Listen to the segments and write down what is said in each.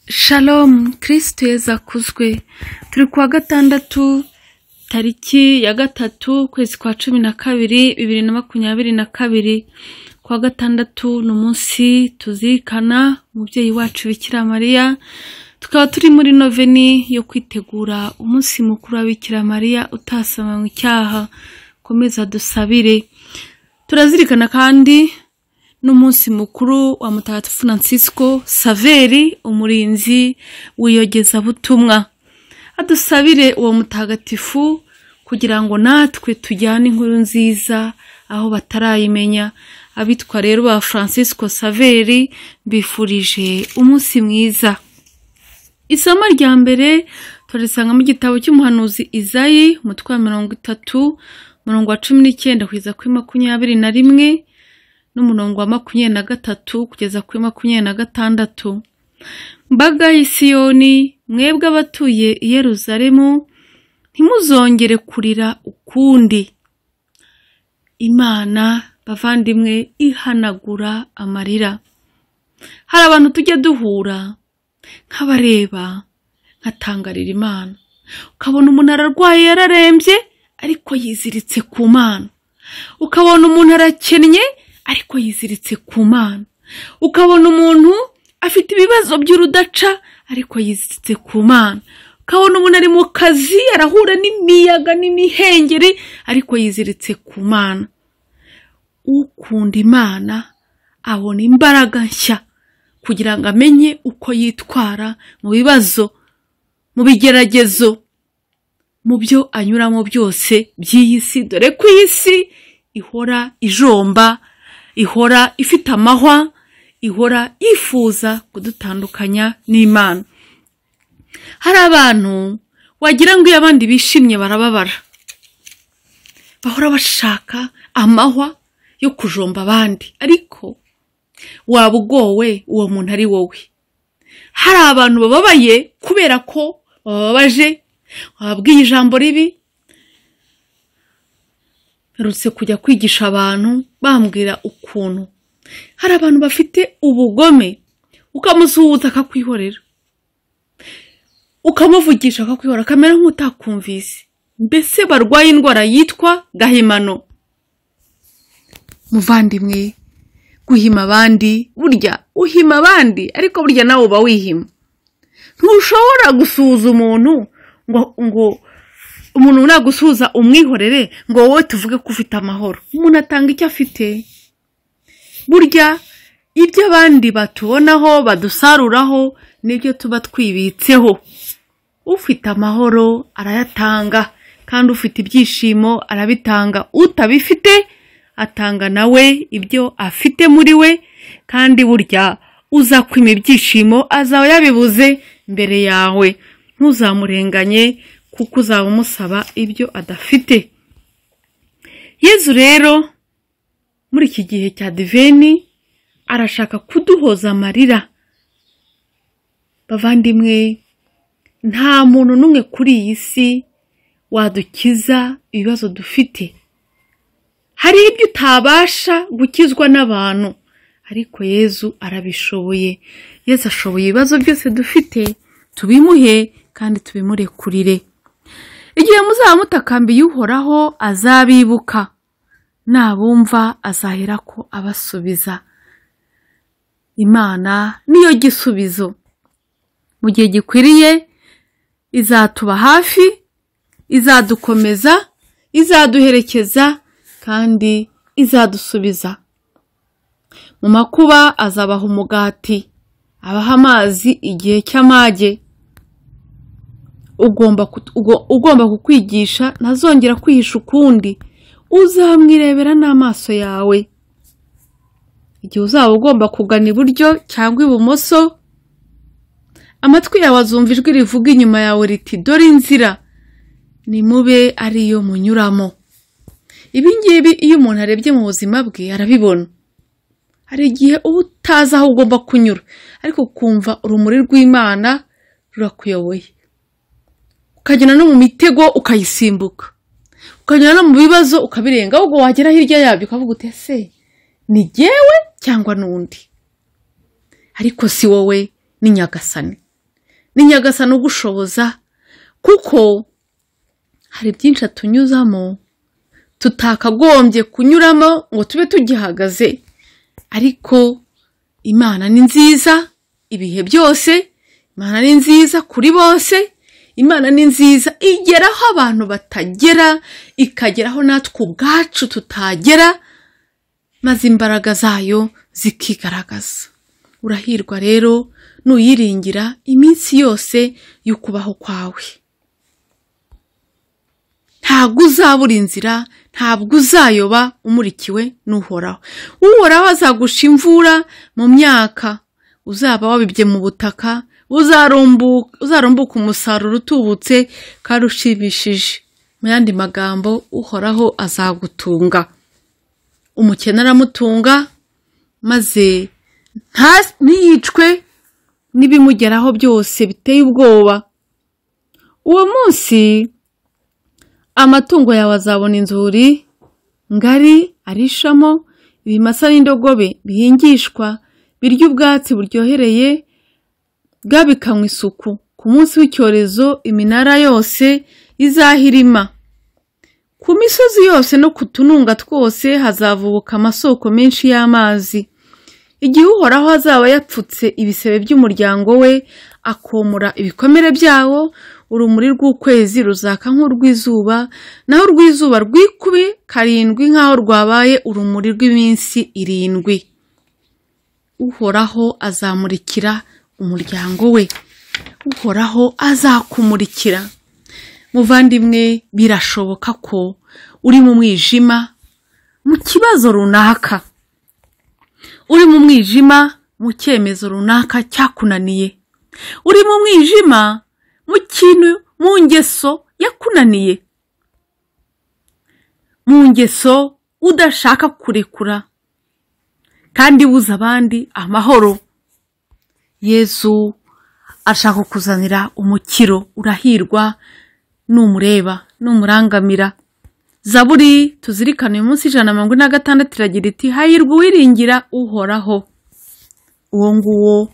Shalom kirisiti yeza akuzwe turi kuwa gatandatu tariki ya gatatu ukwezi kwa cumi na kabiri bibiri na makumyabiri na kabiri kuwa gatandatu ni umunsi tuzirikana umubyeyi wacu bikira mariya tukaba turi muri noveni yo kwitegura umunsi mukuru wa bikira mariya utasamanywe icyaha komeza dusabire turazirikana kandi n'umunsi mukuru wa mutagatifu francisco saveri umurinzi w'iyogezabutumwa adusabire uwo mutagatifu kugira ngo natwe tujyane inkuru nziza aho batarayimenya abitwa rero ba francisco saveri bifurije umunsi mwiza isomo rya mbere turisanga mu gitabo cy'umuhanuzi izayi umutwe wa mirongo itatu umurongo wa cumi n'icyenda kugeza kuri makumyabiri na rimwe n'umurongo wa makumyabiri na gatatu kugeza kuri makumyabiri na gatandatu mbaga y'isiyoni mwebwe abatuye i yeruzalemu ntimuzongere kurira ukundi imana bavandimwe ihanagura amarira hari abantu tujya duhura nk'abareba nkatangarira imana ukabona umuntu ararwaye yararembye ariko yiziritse ku mana ukabona umuntu arakennye ariko yiziritse ku mana ukabona umuntu afite ibibazo by'urudaca ariko yiziritse ku mana ukabona umuntu ari mu kazi arahura n'imiyaga n'imihengeri ariko yiziritse ku mana ukunda imana abona imbaraga nshya kugira ngo amenye uko yitwara mu bibazo mu bigeragezo mu byo anyuramo byose by'iyi si dore ko iyi si ihora ijomba ihora ifite amahwa ihora yifuza kudutandukanya n'imana hari abantu wagira ngo iyo abandi bishimye barababara bahora bashaka amahwa yo kujomba abandi ariko waba ugowe uwo muntu ari wowe hari abantu bababaye kubera ko bababaje wababwiye ijambo ribi mperutse kujya kwigisha abantu bambwira ukuntu hari abantu bafite ubugome ukamusuhuza akakwihorera ukamuvugisha akakwihorera akamera nk'utakumvise mbese barwaye indwara yitwa gahimano muvandimwe guhima abandi burya uhima abandi ariko burya nawe uba wihima ntushobora gusuhuza umuntu ngo ngo umuntu nagusuhuza umwihorere ngo wowe tuvuge ko ufite amahoro umuntu atanga icyo afite burya ibyo abandi batubonaho badusaruraho nibyo tuba twibitseho ufite amahoro arayatanga kandi ufite ibyishimo arabitanga utabifite atanga nawe ibyo afite muri we kandi burya uza kwima ibyishimo azaba yabibuze mbere yawe ntuzamurenganye kuko uzaba umusaba ibyo adafite yezu rero muri iki gihe cya diveni arashaka kuduhoza amarira bavandimwe nta muntu n'umwe kuri iyi si wadukiza ibibazo dufite hari ibyo utabasha gukizwa n'abantu ariko yezu arabishoboye yezu ashoboye ibibazo byose dufite tubimuhe kandi tubimurekurire igihe muzaba mutakambiye uhoraho azabibuka nabumva azahera ko abasubiza imana niyo gisubizo mu gihe gikwiriye izatuba hafi izadukomeza izaduherekeza kandi izadusubiza mu makuba azabaha umugati abaha amazi igihe cy'amage ugomba kukwigisha ntazongera kwihisha ukundi uzamwirebera n'amaso yawe igihe uzaba ugomba kugana iburyo cyangwa ibumoso amatwi yawe azumva ijwi rivuga inyuma yawe riti dore inzira nimube ariyo munyuramo ibingibi iyo umuntu arebye mu buzima bwe arabibona hari igihe uba utazi aho ugomba kunyura ariko ukumva urumuri rw'imana rurakuyoboye ukagenda no mu mitego ukayisimbuka ukagenda no mu bibazo ukabirenga ahubwo wagera hirya yabyo ukavuga uti ese ni jyewe cyangwa n'undi ariko si wowe ni nyagasani ni nyagasani ugushoboza kuko hari byinshi atunyuzamo tutakagombye kunyuramo ngo tube tugihagaze ariko imana ni nziza ibihe byose imana ni nziza kuri bose imana ni nziza igeraho abantu batagera ikageraho natwe ubwacu tutagera maze imbaraga zayo zikigaragaza urahirwa rero nuyiringira iminsi yose y'ukubaho kwawe ntabwo uzabura inzira ntabwo uzayoba umurikiwe n'uhoraho uhoraho azagusha imvura mu myaka uzaba wabibye mu butaka uzarumbu- uzarumbuka umusaruro utubutse kandi ushimishije mu yandi magambo uhoraho azagutunga umukene aramutunga maze nta- ntiyicwe n'ibimugeraho byose biteye ubwoba uwo munsi amatungo yawe azabona inzuri ngari arishamo ibimasa n'indogobe bihingishwa birya ubwatsi buryohereye bwabikanywa isuku ku munsi w'icyorezo iminara yose izahirima ku misozi yose no ku tununga twose hazavubuka amasoko menshi y'amazi igihe uhoraho azaba yapfutse ibisebe by'umuryango we akomora ibikomere byawo urumuri rw'ukwezi ruzaka nk'urw'izuba naho urw'izuba rwikube karindwi nk'aho rwabaye urumuri rw'iminsi irindwi uhoraho azamurikira umuryango we uhoraho azakumurikira muvandimwe birashoboka ko uri mu mwijima mu kibazo runaka uri mu mwijima mu cyemezo runaka cyakunaniye uri mu mwijima mu kintu mu ngeso yakunaniye mu ngeso udashaka kurekura kandi buza abandi amahoro yezu ashaka kukuzanira umukiro urahirwa numureba numurangamira zaburi tuzirikane uyu munsi ijana na mirongo ine na gatandatu iragira iti hahirwa uwiringira uhoraho uwo nguwo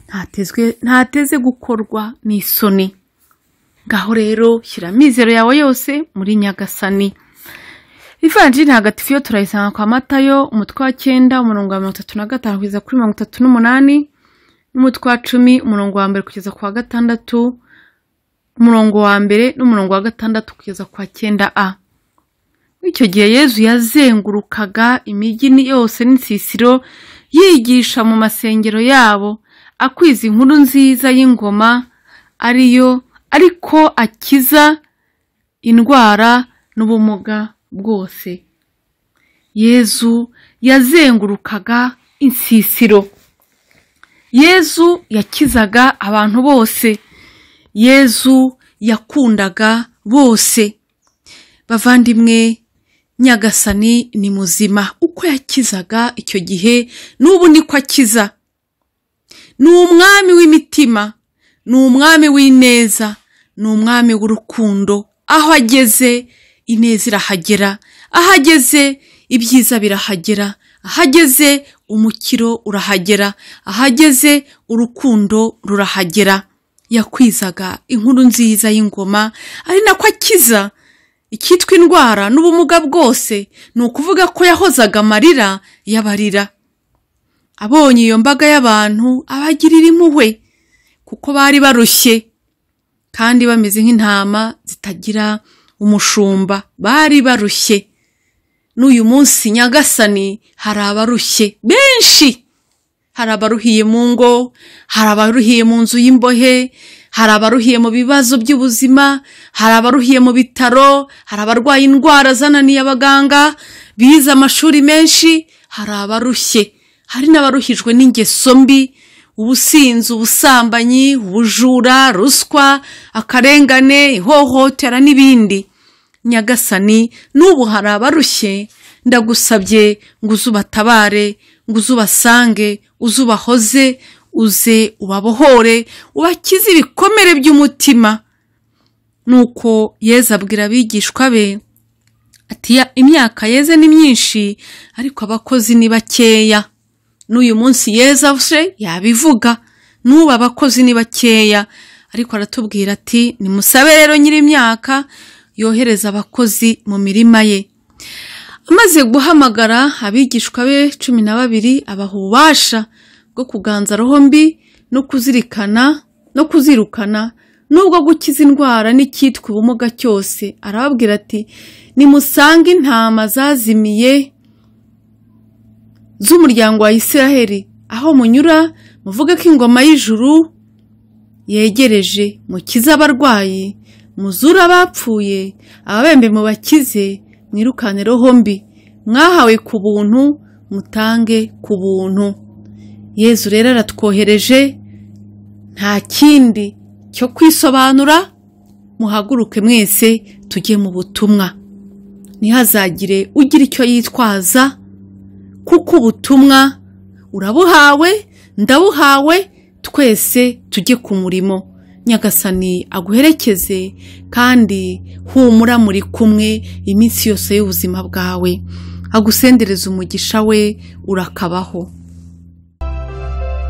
ntatezwe- ntateze gukorwa n'isoni ngaho rero shyira amizero yawe yose muri nyagasani ivanjiri ntagatifu yo turayisanga kwa matayo umutwe wa cyenda umurongo wa mirongo itatu na gatanu kugeza kuri mirongo itatu n'umunani n'umutwe wa cumi umurongo wa mbere kugeza ku wa gatandatu umurongo wa mbere n'umurongo wa gatandatu kugeza ku wa cyenda a muri icyo gihe yezu yazengurukaga imijyi ni- yose n'insisiro yigisha mu masengero yabo akwiza inkuru nziza y'ingoma ariyo ariko akiza indwara n'ubumuga bwose yezu yazengurukaga insisiro yezu yakizaga abantu bose yezu yakundaga bose bavandimwe nyagasani ni muzima uko yakizaga icyo gihe n'ubu niko akiza ni umwami w'imitima ni umwami w'ineza ni umwami w'urukundo aho ageze ineza irahagera aho ageze ibyiza birahagera aho ageze umukiro urahagera aho ageze urukundo rurahagera yakwizaga inkuru nziza y'ingoma ari nako akiza icyitwa indwara n'ubumuga bwose ni ukuvuga ko yahozaga amarira y'abarira abonye iyo mbaga y'abantu abagirira impuhwe kuko bari barushye kandi bameze nk'intama zitagira umushumba bari barushye n'uyu munsi nyagasani hari abarushye benshi hari abaruhiye mu ngo hari abaruhiye mu nzu y'imbohe hari abaruhiye mu bibazo by'ubuzima hari abaruhiye mu bitaro hari abarwaye indwara zananiye abaganga bize amashuri menshi hari abarushye hari n'abaruhijwe n'ingeso mbi ubusinzi ubusambanyi ubujura ruswa akarengane ihohotera n'ibindi nyagasani n'ubu hari abarushye ndagusabye ngo uze ubatabare ngo uze ubasange uze ubahoze uze ubabohore ubakize ibikomere by'umutima nuko yezu abwira abigishwa be ati "Ya- imyaka yeze ni myinshi ariko abakozi ni bakeya n'uyu munsi yeza se yabivuga n'ubu abakozi ni bakeya ariko aratubwira ati nimusabe rero nyiri imyaka yohereza abakozi mu mirima ye amaze guhamagara abigishwa be cumi na babiri abaha ububasha bwo kuganza roho mbi no kuzirikana no kuzirukana n'ubwo gukiza indwara n'icyitwa ubumuga cyose arababwira ati nimusange intama zazimiye z'umuryango wa Isiraheli aho munyura muvuge ko ingoma y'ijuru yegereje mukize abarwayi muzure abapfuye ababembe mubakize mwirukane roho mbi mwahawe ku buntu mutange ku buntu yezu rero aratwohereje nta kindi cyo kwisobanura muhaguruke mwese tujye mu butumwa ntihazagire ugira icyo yitwaza kuko ubutumwa urabuhawe ndabuhawe twese tujye ku murimo nyagasani aguherekeze kandi humura muri kumwe iminsi yose y'ubuzima bwawe agusendereze umugisha we urakabaho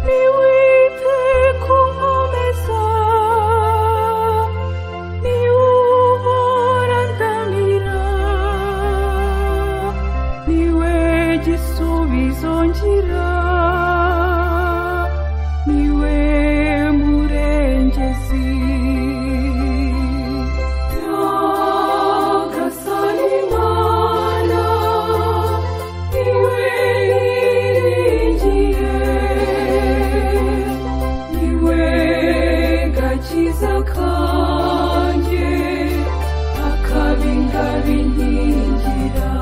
niwite ku nkombe zawe niwubora ndamira niwe gisubizo ngira niwe murengezi nyagasani mana niwe niringiye niwe gakiza kanjye akabingabinkingira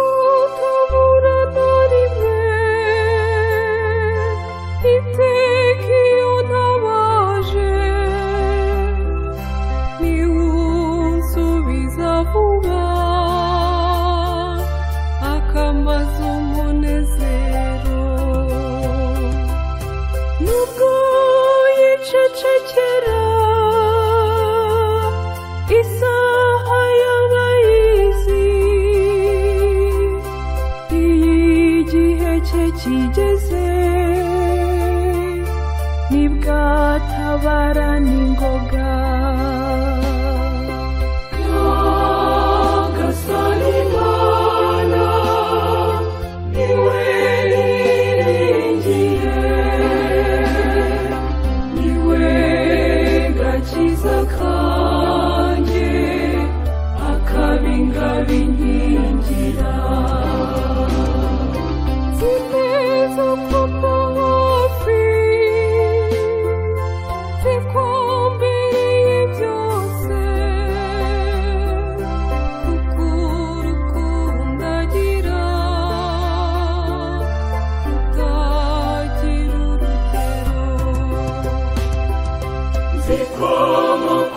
nimutabura na rimwe iteka iyo ntabaje niwunsubiza vuba akambaza umunezero nubwo yicecekera isaha y'abayizi iyo igihe cye kigeze nibwatabara n'ingoga Imana niwe niringiye niwe gakiza kanjye akabingabinkingira zineza papa hafi zikumbereye byose kuko urukundo agira rutagira urugero Zikomoka